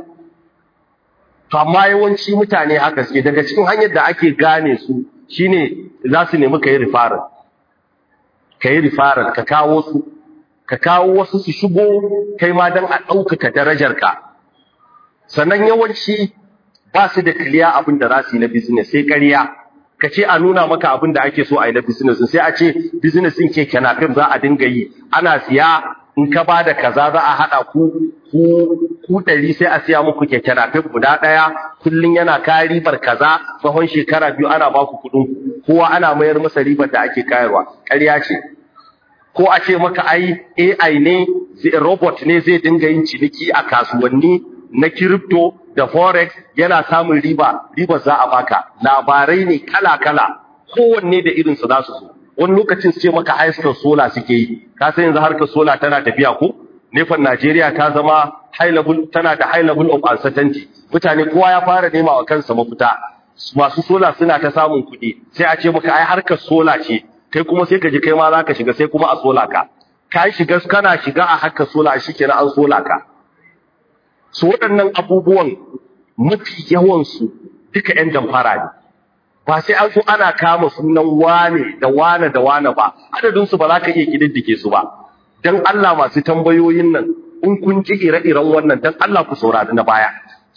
To amma yawanci mutane haka suke daga cikin hanyar da ake gane su shine za su nemi ka yi rifarar. Ka yi rifarar, ka kawo su, ka kawo wasu su shigo kai ma don a ɗaukaka darajarka. Sannan yawanci ba su da kiliya abin da za su yi na business sai ƙarya. Ka ce a nuna maka abin da ake so a yi na business sai a ce business ɗin ke kenafin za a dinga yi ana siya in ka ba da kaza za a haɗa ku ku ku ɗari sai a siya muku keke napep guda ɗaya kullum yana kayan ribar kaza tsawon shekara biyu ana ba ku kuɗin kowa ana mayar masa ribar da ake kayarwa ƙarya ce ko a ce maka ai AI ne robot ne zai dinga yin ciniki a kasuwanni na crypto da forex yana samun riba ribar za a baka labarai ne kala kala kowanne da irinsu za su zo wani lokacin su ce maka haistar sola suke yi ka san yanzu harkar sola tana tafiya ko nefan Najeriya ta zama high level tana da high level of uncertainty mutane kowa ya fara nema wa kansa mafita masu sola suna ta samun kuɗi sai a ce maka ai harkar sola ce kai kuma sai ka ji kai ma zaka shiga sai kuma a sola ka ka shiga kana shiga a harkar sola shikenan an sola ka su waɗannan abubuwan mafi yawan su duka ƴan damfara ne ba sai an so ana kama sunan wane da wane da wane ba adadin su ba za ka iya kididdike su ba dan Allah masu tambayoyin nan in kun ji ire-iren wannan dan Allah ku saurari na baya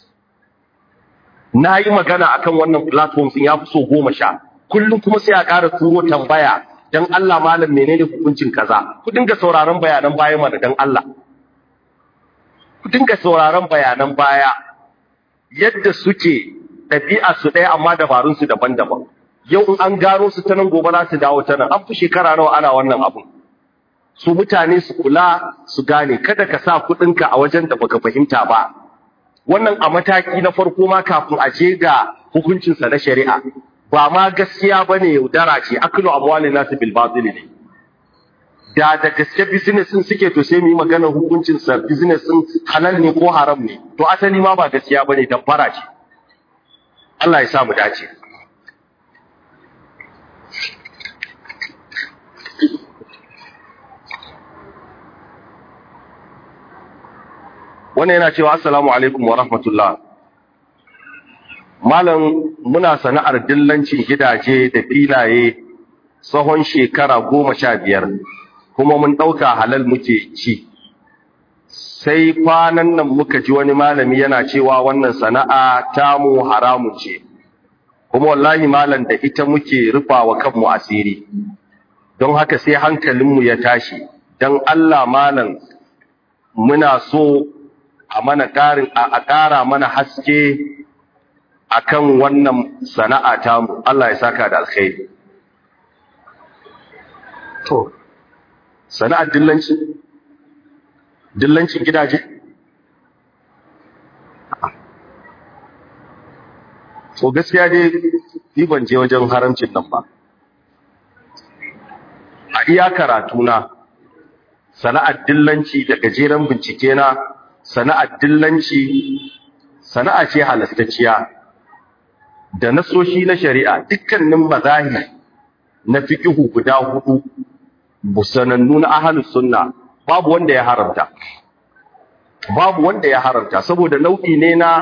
na yi magana akan wannan platform sun ya fi so goma sha kullum kuma sai a ƙara turo tambaya dan Allah malam menene hukuncin kaza ku dinga sauraron bayanan baya mana dan Allah ku dinga sauraron bayanan baya yadda suke ɗabi'a su ɗaya amma dabarun su daban-daban yau in an gano su ta nan gobe za su dawo ta nan an fi shekara nawa ana wannan abun su mutane su kula su gane kada ka sa kuɗinka a wajen da baka fahimta ba wannan a mataki na farko ma kafin a je ga hukuncinsa na shari'a ba ma gaskiya bane yaudara ce aklu amwalin nasu bil batil ne da da gaske business din suke to sai mu yi magana hukuncin sa business din halal ne ko haram ne to asali ma ba gaskiya bane damfara ce Allah ya sa mu dace wannan yana cewa assalamu alaikum wa rahmatullah malam muna sana'ar dillancin gidaje da filaye tsawon shekara goma sha biyar kuma mun ɗauka halal muke ci sai kwanan nan muka ji wani malami yana cewa wannan sana'a tamu haramun ce kuma wallahi malam da ita muke rufawa kanmu asiri don haka sai hankalinmu ya tashi don Allah malam muna so a mana ƙarin a ƙara mana haske akan wannan sana'a tamu Allah ya saka da alkhairi to sana'ar dillanci dillancin gidaje to gaskiya dai ni ban je wajen haramcin nan ba a iya karatu na sana'ar dillanci da gajeren bincike na sana'ar dillanci sana'a ce halastacciya da nasoshi na shari'a dukkanin mazahi na fiqhu guda hudu busanannu na ahlus sunna babu wanda ya haramta babu wanda ya haramta saboda nau'i ne na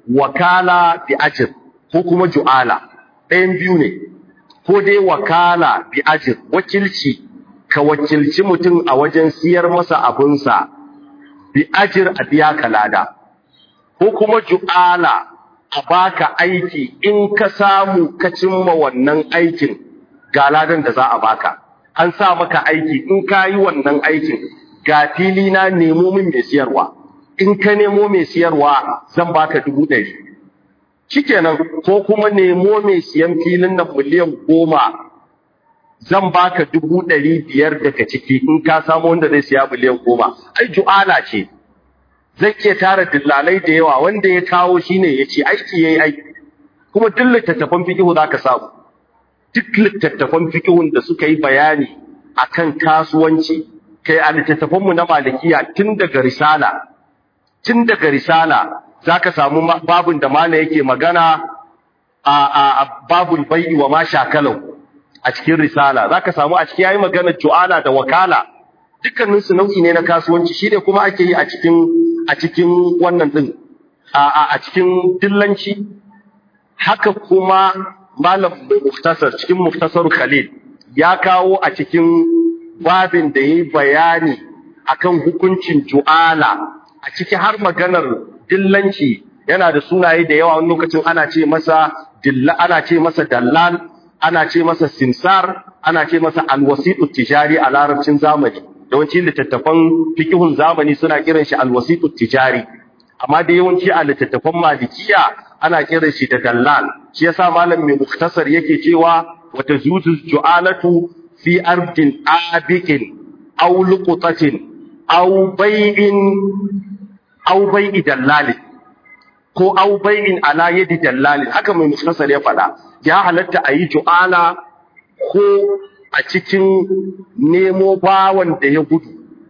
wakala bi ajr ko kuma ju'ala ɗayan biyu ne ko dai wakala bi ajr wakilci ka wakilci mutum a wajen siyar masa abunsa bi ajr a biya kalada ko kuma ju'ala a baka aiki in ka samu ka cimma wannan aikin ga ladan da za a baka an sa maka aiki in ka yi wannan aikin ga fili na nemo min mai siyarwa in ka nemo mai siyarwa zan baka dubu ɗari shikenan ko kuma nemo mai siyan filin nan miliyan goma zan baka dubu ɗari biyar daga ciki in ka samu wanda zai siya miliyan goma ai ju'ala ce zai iya tara dillalai da yawa wanda ya kawo shine ya ce aiki yayi aiki kuma duk littattafan fikihu za ka samu duk littattafan fikihun da suka yi bayani akan kasuwanci kai a littattafanmu na malikiya tun daga risala tun daga risala za ka samu babun da mana yake magana a, a, babul bai'i wa ma shakalau a cikin risala za ka samu a ciki yayi magana ju'ala da wakala dukkaninsu nau'i ne na kasuwanci shi ne kuma ake yi a cikin a cikin wannan din a, a cikin dillanci haka kuma malam muftasar cikin muftasar khalil ya kawo a cikin babin da yayi bayani akan hukuncin ju'ala a ciki har maganar dillanci yana da sunaye da yawa wani lokacin ana ce masa dilla ana ce masa dallal ana ce masa simsar ana ce masa alwasitu tijari a larabcin zamani yawanci littattafan fikihun zamani suna kiran shi alwasitu tijari amma da yawanci a littattafan malikiya ana kiran shi da dallal shi yasa malam mai muktasar yake cewa wata zuzu ju'alatu fi ardin abiqin aw luqtatin aw bai'in aw bai'i dallalin ko aw bai'in ala yadi dallalin haka mai muktasar ya faɗa ya halatta a yi ju'ala ko a cikin nemo bawan da ya gudu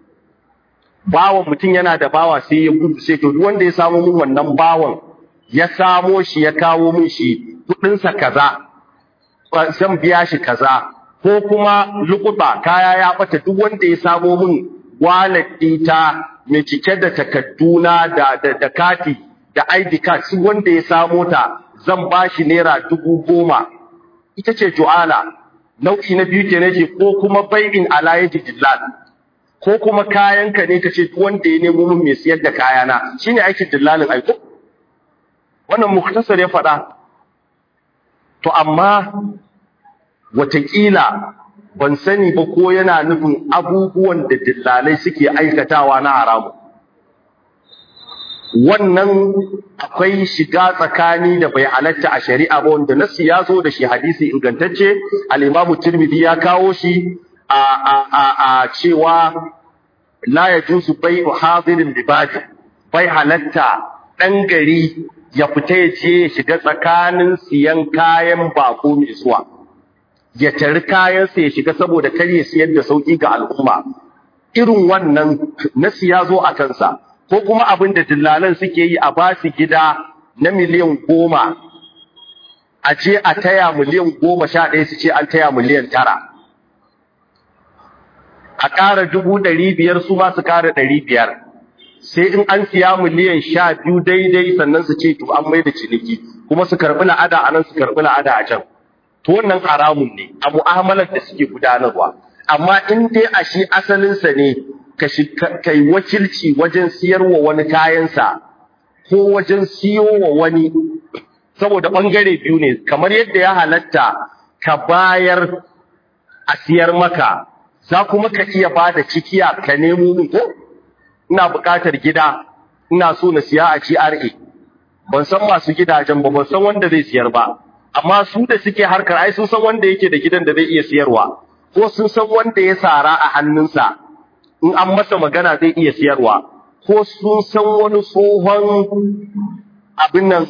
bawan mutum yana da bawa sai ya gudu sai to duk wanda ya samu min wannan bawan ya samo shi ya kawo min shi kudinsa kaza zan biya shi kaza ko kuma lukuta kaya ya bata duk wanda ya samo min wallet ɗita mai cike da takadduna da da, da kati da ID card su wanda ya samo ta zan ba shi naira dubu goma ita ce ju'ala nau'i na biyu ke ce ko kuma bai'in ala yaji dillal ko kuma kayanka ne ka ce wanda ya nemo min mai siyar da kayana shine aikin dillalin aiko wannan muktasar ya faɗa to amma watakila ban sani ba ko yana nufin abubuwan da dillalai suke aikatawa na haramu wannan akwai shiga tsakani da bai halatta a shari'a ba wanda nasu ya zo da shi hadisi ingantacce al-imamu tirmidhi ya kawo shi a a a, a cewa la yajuzu bai'u hadirin libadi bai halatta dan gari ya fita ya ce ya shiga tsakanin siyan kayan bako mai zuwa ya tari kayansa ya shiga saboda kar ya siyar da sauki ga al'umma irin wannan nasu ya zo a kansa ko kuma abin da dillalan suke yi a ba su gida na miliyan goma a ce a taya miliyan goma sha ɗaya su ce an taya miliyan tara a ƙara dubu ɗari biyar su ma su ƙara ɗari biyar sai in an siya miliyan sha biyu daidai sannan su ce to an mai da ciniki kuma su karɓi la'ada a nan su karɓi la'ada a can to wannan haramun ne a mu'amalar da suke gudanarwa amma in dai a shi asalinsa ne ka kai wakilci wajen siyarwa wani kayansa ko wajen siyo wa wani saboda ɓangare biyu ne kamar yadda ya halatta ka bayar a siyar maka za kuma ka iya ba da cikiya ka nemo min ko ina buƙatar gida ina so na siya a GRA ban san masu gidajen ba ban san wanda zai siyar ba amma su da suke harkar ai sun san wanda yake da gidan da zai iya siyarwa ko sun san wanda ya sara a hannunsa in an masa magana zai iya siyarwa ko sun san wani tsohon abin nan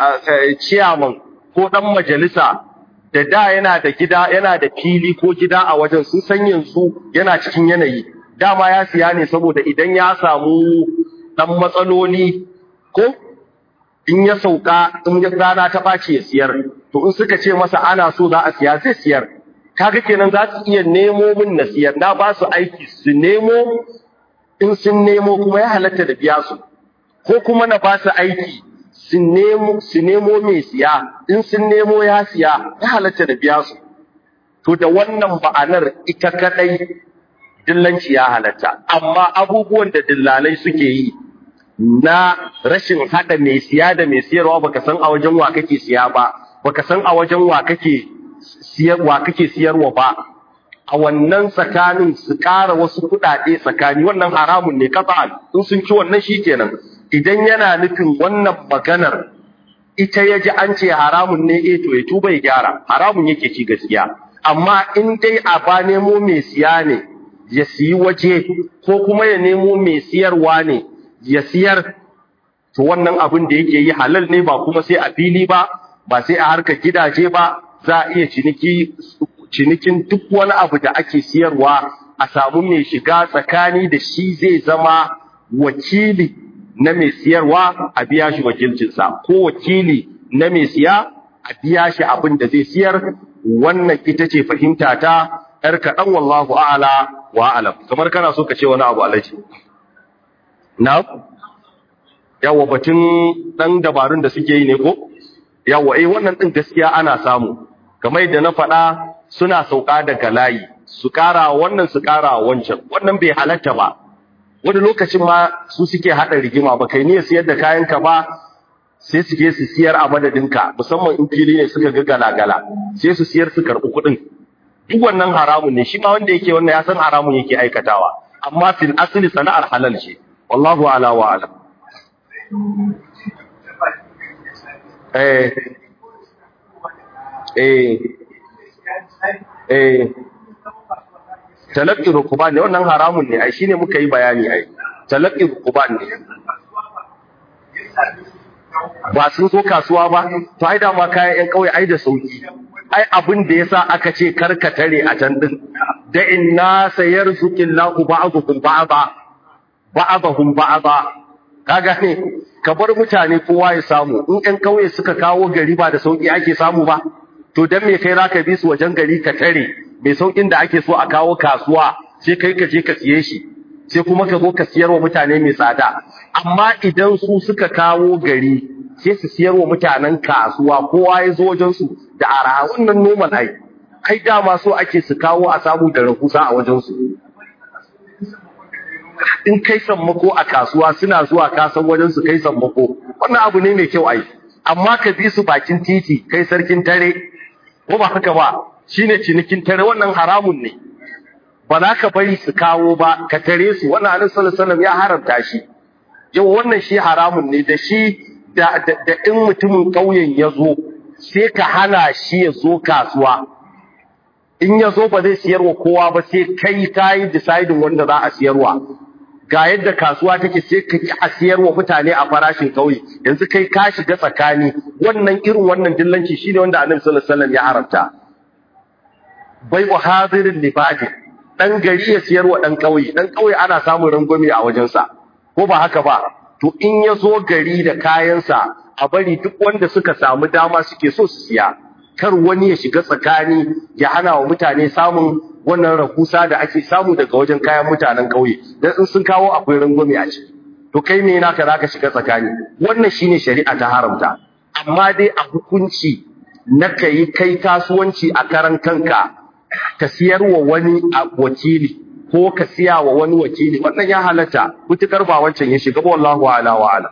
ciyaman ko dan majalisa da da yana da gida yana da fili ko gida a wajen sun san yanzu yana cikin yanayi dama ya siya ne saboda idan ya samu dan matsaloli ko in ya sauka in ya rana ta ɓaci ya siyar to in suka ce masa ana so za a siya zai siyar kaga kenan za su iya nemo min na siyar na ba su aiki su nemo in sun nemo kuma ya halatta da biya su ko kuma na ba su aiki su nemo su nemo mai siya in sun nemo ya siya ya halatta da biya su to da wannan ba'anar ita kadai dillanci ya halatta amma abubuwan da dillalai suke yi na rashin hada mai siya da mai siyarwa baka san a wajen wa kake siya ba baka san a wajen wa kake siyarwa kake siyarwa ba a wannan tsakanin su ƙara wasu kuɗaɗe tsakani wannan haramun ne kasa in sun ci wannan shikenan idan yana nufin wannan maganar ita ya ji an ce haramun ne eh to ya tuba ya gyara haramun yake ci gaskiya amma in dai a ba nemo mai siya ne ya siyi waje ko kuma ya nemo mai siyarwa ne ya siyar to wannan abin da yake yi halal ne ba kuma sai a fili ba ba sai a harkar gidaje ba za a iya ciniki cinikin duk wani abu da ake siyarwa a samu mai shiga tsakani da shi zai zama wakili na mai siyarwa a biya shi wakilcinsa ko wakili na mai siya a biya shi abin da zai siyar wannan ita ce fahimta ta ‘yar kaɗan wallahu a'ala wa alam kamar kana so ka ce wani abu alaji na yawa batun ɗan dabarun da suke yi ne ko yawa eh wannan ɗin gaskiya ana samu kamar yadda na faɗa suna sauka daga layi su ƙara wannan su ƙara wancan wannan bai halatta ba wani lokacin ma su suke haɗa rigima ba kai niyyar siyar da kayanka ba sai su je su siyar a madadinka musamman in fili ne suka ga galagala sai su siyar su karɓi kuɗin duk wannan haramun ne shi ma wanda yake wannan ya san haramun yake aikatawa amma fil asli sana'ar halal ce wallahu ala wa alam eh eh eh talaqqi rukuban ne wannan haramun ne ai shine muka yi bayani ai talaqqi rukuban ne ba sun zo kasuwa ba to ai da ma kayan yan kauye ai da sauki ai abin da yasa aka ce karka tare a can din da inna sayarzuqillahu ba'dhukum ba'da ba'dahum ba'da ka gane ka bar mutane kowa ya samu in ƴan kauye suka kawo gari ba da sauki ake samu ba to dan me kai zaka bi su wajen gari ka tare mai saukin da ake so a kawo kasuwa sai kai ka je ka siye shi sai kuma ka zo ka siyar wa mutane mai tsada amma idan su suka kawo gari sai su siyar wa mutanen kasuwa kowa ya zo wajen su da araha wannan normal ai ai dama so ake su kawo a samu da rahusa a wajen su in kai sammako a kasuwa suna zuwa kasan wajen su kai sammako wannan abu ne mai kyau ai amma ka bi su bakin titi kai sarkin tare ko ba haka ba shine cinikin tare wannan haramun ne ba za ka bari su kawo ba ka tare su wannan annabi sallallahu alaihi wasallam ya haramta shi yau wannan shi haramun ne da shi da da in mutumin ƙauyen ya zo sai ka hana shi ya zo kasuwa in ya zo ba zai siyarwa kowa ba sai kai ka yi deciding wanda za a siyarwa ga yadda kasuwa take sai ka ki a siyarwa mutane a farashin ƙauye yanzu kai ka shiga tsakani wannan irin wannan dillanci shine wanda annabi sallallahu alaihi wasallam ya haramta bai wa hadirin libadi dan gari ya siyarwa dan ƙauye dan ƙauye ana samun rangwame a wajensa ko ba haka ba to in ya zo gari da kayansa a bari duk wanda suka samu dama suke so su siya kar wani ya shiga tsakani ya hana wa mutane samun wannan rahusa da ake samu daga wajen kayan mutanen ƙauye dan in sun kawo akwai rangwame a ciki to kai me naka zaka shiga tsakani wannan shine shari'a ta haramta amma dai a hukunci na kai kai kasuwanci a karan kanka ka siyarwa wani a wakili ko ka siya wa wani wakili wannan ya halatta mutukar ba wancan ya shiga ba wallahu ala wa ala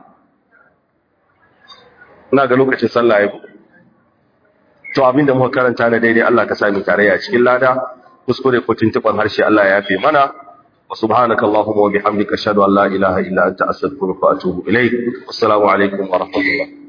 ina ga lokacin sallah ya to abinda muka karanta na daidai Allah ka sami tarayya cikin lada kuskure ko tuntuban harshe Allah ya yafe mana wa subhanaka allahumma wa bihamdika ashhadu an la ilaha illa anta astaghfiruka wa atubu ilaik assalamu alaikum wa rahmatullah